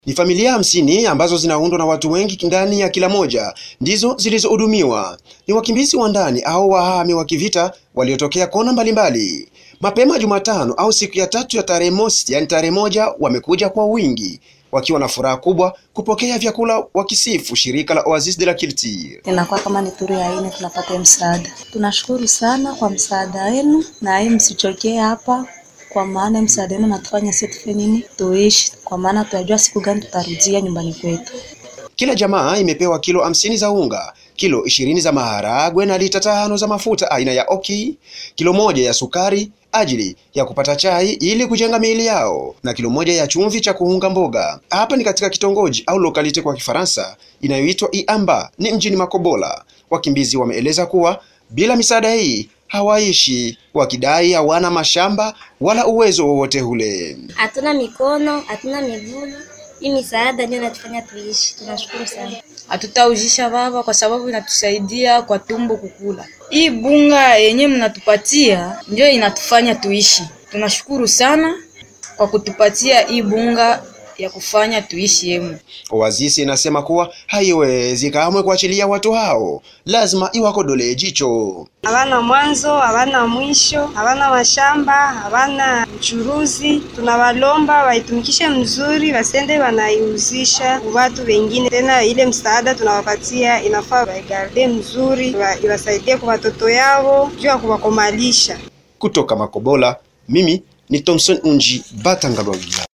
Ni familia hamsini ambazo zinaundwa na watu wengi ndani ya kila moja ndizo zilizohudumiwa. Ni wakimbizi wa ndani au wahami wa kivita waliotokea kona mbalimbali. Mapema Jumatano au siku ya tatu ya tarehe mosi, yani tarehe moja, wamekuja kwa wingi wakiwa na furaha kubwa kupokea vyakula, wakisifu shirika la Oasis de la Culture. Inakuwa kama ni turu ya ine tunapata msaada. Tunashukuru sana kwa msaada wenu, na hii msichokee hapa kwa maana msaada wenu natufanya sisi tufe nini tuishi, kwa maana tunajua siku gani tutarudia nyumbani kwetu. Kila jamaa imepewa kilo hamsini za unga, kilo ishirini za maharagwe na lita tano za mafuta aina ya oki, kilo moja ya sukari ajili ya kupata chai ili kujenga miili yao na kilo moja ya chumvi cha kuunga mboga. Hapa ni katika kitongoji au lokalite kwa Kifaransa inayoitwa Iamba, ni mjini Makobola. Wakimbizi wameeleza kuwa bila misaada hii hawaishi, wakidai hawana mashamba wala uwezo wowote ule. Hatuna mikono, hatuna miguu. Hii misaada ndio inatufanya tuishi. Tunashukuru sana. Hatutaujisha baba, kwa sababu inatusaidia kwa tumbo kukula. Hii bunga yenye mnatupatia ndio inatufanya tuishi. Tunashukuru sana kwa kutupatia hii bunga ya kufanya tuishi yemu. Oasis inasema kuwa haiwezi kamwe kuachilia watu hao, lazima iwakodolee jicho. Hawana mwanzo, hawana mwisho, hawana mashamba, hawana uchuruzi. Tunawalomba waitumikishe mzuri, wasende wanaiuzisha watu wengine. Tena ile msaada tunawapatia inafaa waigarde mzuri, iwasaidie kwa watoto yao juu ya kuwakomalisha. Kutoka Makobola, mimi ni Thomson Unji Batangalwavila.